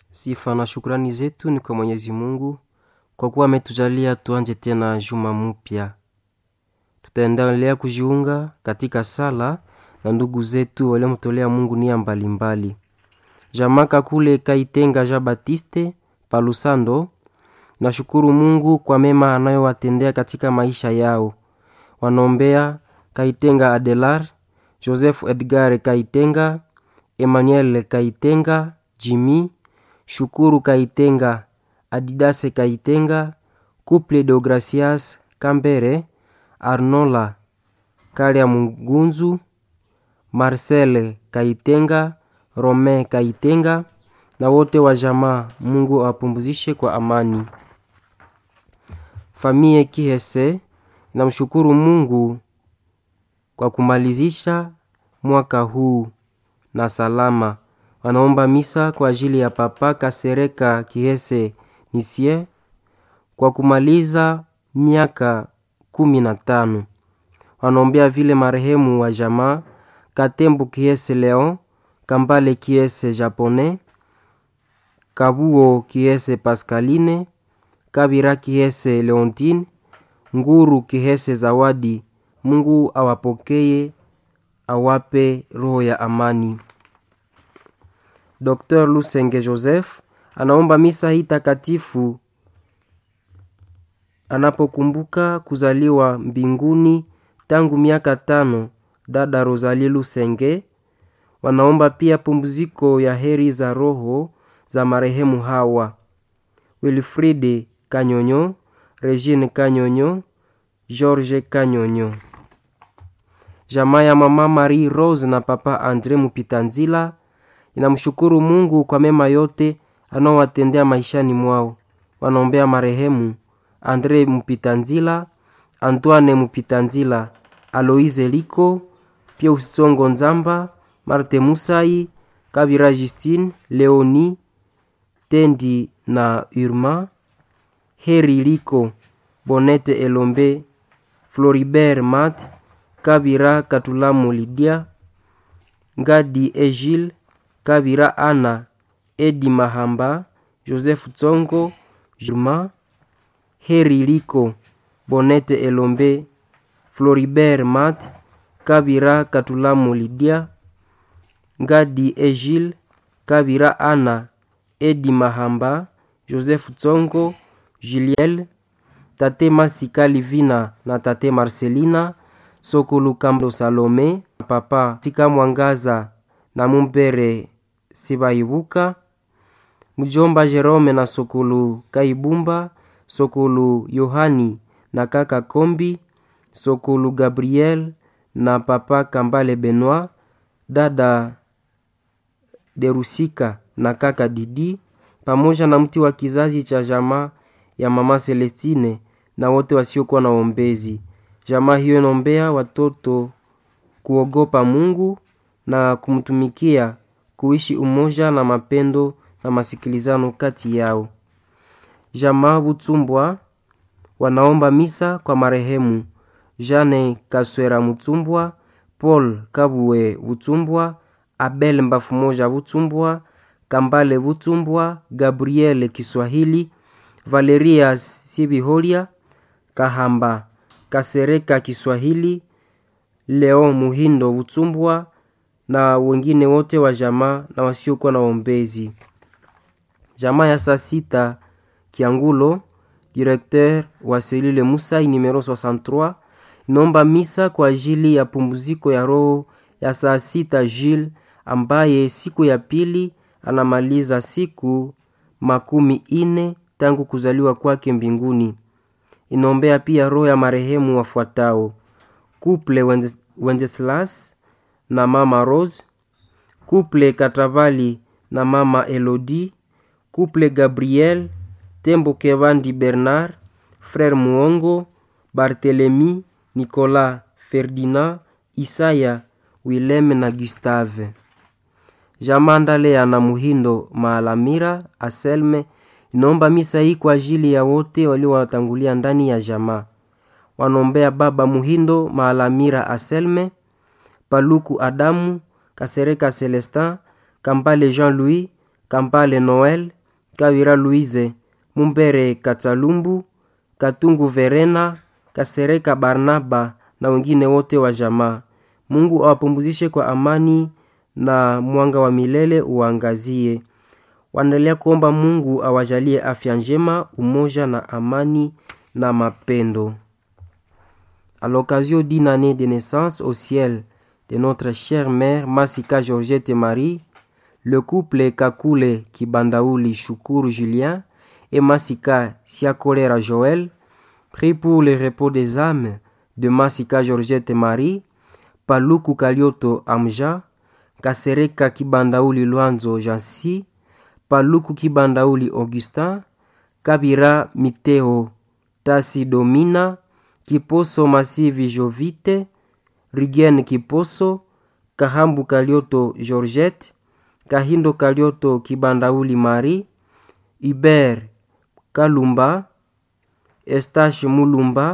Sifa na shukrani zetu ni kwa Mwenyezi Mungu kwa kuwa ametujalia tuanje tena juma mpya. Tutaendelea kujiunga katika sala na ndugu zetu waliomtolea Mungu nia mbalimbali. Jamaka kule Kaitenga Jean Baptiste Palusando, nashukuru Mungu kwa mema anayowatendea katika maisha yao. Wanaombea Kaitenga Adelar, Joseph Edgar Kaitenga, Emmanuel Kaitenga, Jimmy Shukuru Kaitenga, Adidase Kaitenga, Couple de Gracias Kambere, Arnola Kalia Mugunzu, Marcel Kaitenga, Romain Kaitenga na wote wa jamaa. Mungu awapumzishe kwa amani. Famie Kihese namshukuru Mungu kwa kumalizisha mwaka huu na salama. Wanaomba misa kwa ajili ya Papa Kasereka Kihese Nisie kwa kumaliza miaka kumi na tano. Wanaombea vile marehemu wa jamaa Katembo Kihese Leon, Kambale Kihese Japone, Kabuo Kihese Pascaline, Kabira Kihese Leontine, Nguru Kihese Zawadi. Mungu awapokee, awape roho ya amani. Dr. Lusenge Joseph anaomba misa hii takatifu anapokumbuka kuzaliwa mbinguni tangu miaka tano dada Rosalie Lusenge. Wanaomba pia pumziko ya heri za roho za marehemu hawa Wilfride Kanyonyo, Regine Kanyonyo, George Kanyonyo. Jamaa ya mama Marie Rose na papa Andre Mupitanzila inamshukuru Mungu kwa mema yote anaowatendea maishani mwao. Wanaombea marehemu Andre Mupitanzila, Antoine Mupitanzila, Aloise Liko, Pius Tsongo Nzamba, Marte Musai, Kabira Justine, Leoni Tendi na Urma, Heri Liko, Bonete Elombe, Floribert Mat, Kabira Katulamu Lidia, Ngadi Egile, Kabira Ana, Edi Mahamba, Joseph Tsongo, Juma, Heri Liko, Bonete Elombe, Floribert Mat, Kabira Katulamu Lidia, Ngadi Egile, Kabira Ana, Edi Mahamba, Joseph Tsongo, Juliel, Tate Masika Livina na Tate Marcelina, Sokulu Kambo Salome, Papa Sika Mwangaza na Mumbere Sibaibuka, Mjomba Jerome na Sokulu Kaibumba, Sokulu Yohani na kaka Kombi, Sokulu Gabriel na Papa Kambale Benoit, dada Derusika na kaka Didi, pamoja na mti wa kizazi cha jamaa ya mama Celestine na wote wasiokuwa na ombezi. Jamaa hiyo inaombea watoto kuogopa Mungu na kumtumikia, kuishi umoja na mapendo na masikilizano kati yao. Jamaa Butsumbwa wanaomba misa kwa marehemu Jane Kaswera Mutsumbwa, Paul Kabue Butsumbwa, Abel Mbafu Moja Butsumbwa, Kambale Butsumbwa, Gabriel Kiswahili, Valerias Sibiholia, Kahamba Kasereka Kiswahili, Leo Muhindo Butsumbwa na wengine wote wa jamaa na wasiokuwa na ombezi. Jamaa ya saa sita Kiangulo, directeur wa selule Musai numero 63 inaomba misa kwa ajili ya pumziko ya roho ya saa sita Jules ambaye siku ya pili anamaliza siku makumi ine tangu kuzaliwa kwake mbinguni. Inaombea pia roho ya marehemu wafuatao: Couple Wenceslas na mama Rose, Couple Katavali na mama Elodie, Couple Gabriel Tembo Kevandi Bernard, Frère Muongo, Barthelemy, Nicolas, Ferdinand, Isaya, Willem na Gustave. Jamaa Ndalea na Muhindo Maalamira Aselme inaomba misa hii kwa ajili ya wote waliowatangulia ndani ya jamaa. Wanaombea baba Muhindo Maalamira Aselme, Paluku Adamu, Kasereka Celestin, Kambale Jean-Louis, Kambale Noel, Kawira Louise, Mumbere Katsalumbu, Katungu Verena, Kasereka Barnaba na wengine wote wa jamaa. Mungu awapumzishe kwa amani na mwanga wa milele uangazie. Wanaendelea kuomba Mungu awajalie afya njema, umoja na amani na mapendo. À l'occasion d'une année de naissance au ciel de notre chère mère Masika Georgette Marie, le couple Kakule Kibandaouli Shukuru Julien et Masika Siakolera Joël prie pour le repos des âmes de Masika Georgette Marie, Paluku Kalioto Amja, Kasereka Kibandaouli Luanzo Jansi, Paluku Kibandaouli Augustin, Kabira Miteo Tasi Domina, Kiposo Masivi Jovite, Rigen Kiposo, Kahambu Kalioto Georgette, Kahindo Kalioto Kibandauli Marie, Hubert Kalumba, Estache Mulumba,